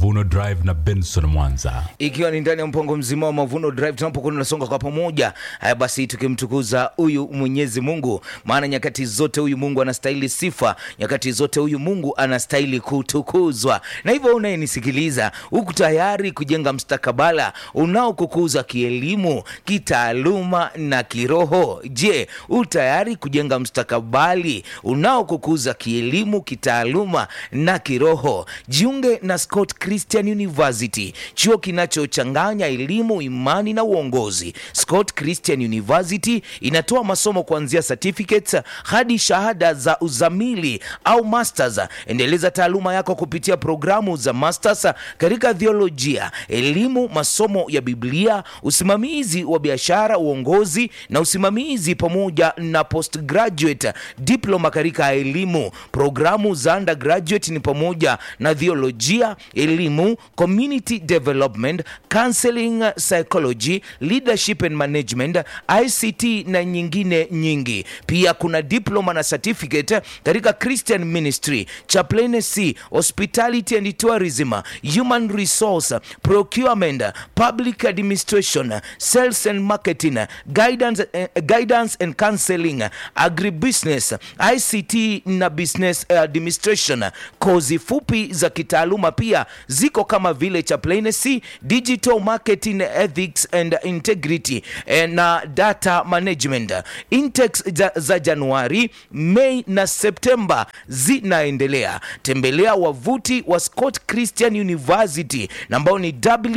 Mavuno Drive na Benson Mwanza. ikiwa ni ndani ya mpango mzima wa Mavuno Drive, tunapokuwa tunasonga kwa pamoja. Haya basi, tukimtukuza huyu Mwenyezi Mungu, maana nyakati zote huyu Mungu anastahili sifa, nyakati zote huyu Mungu anastahili kutukuzwa. Na hivyo unayenisikiliza, huku tayari kujenga mstakabala unaokukuza kielimu, kitaaluma na kiroho. Je, u tayari kujenga mstakabali unaokukuza kielimu, kitaaluma na kiroho? Jiunge na Scott Christian University, chuo kinachochanganya elimu, imani na uongozi. Scott Christian University inatoa masomo kuanzia certificates hadi shahada za uzamili au masters. Endeleza taaluma yako kupitia programu za masters katika theolojia, elimu, masomo ya Biblia, usimamizi wa biashara, uongozi na usimamizi, pamoja na postgraduate diploma katika elimu. Programu za undergraduate ni pamoja na theolojia, elimu, community development, counseling, psychology, leadership and management, ICT na nyingine nyingi. Pia kuna diploma na certificate katika Christian ministry, chaplaincy, hospitality and tourism, human resource, procurement, public administration, sales and marketing, guidance, eh, guidance and counseling, agribusiness, ICT na business administration. Kozi fupi za kitaaluma pia ziko kama vile chaplaincy, digital marketing, ethics and integrity eh, na data management. Intakes za, za Januari, Mei na Septemba zinaendelea. Tembelea wavuti wa Scott Christian University na ambao ni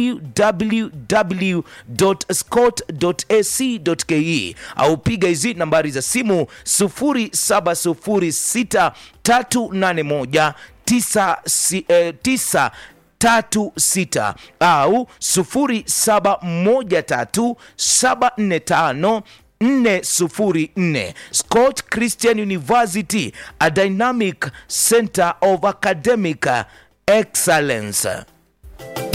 www.scott.ac.ke au piga hizi nambari za simu 0706 381 9 si- eh, tisa tatu sita au sufuri saba moja tatu saba nne tano 404 Scott Christian University, a dynamic center of academic excellence.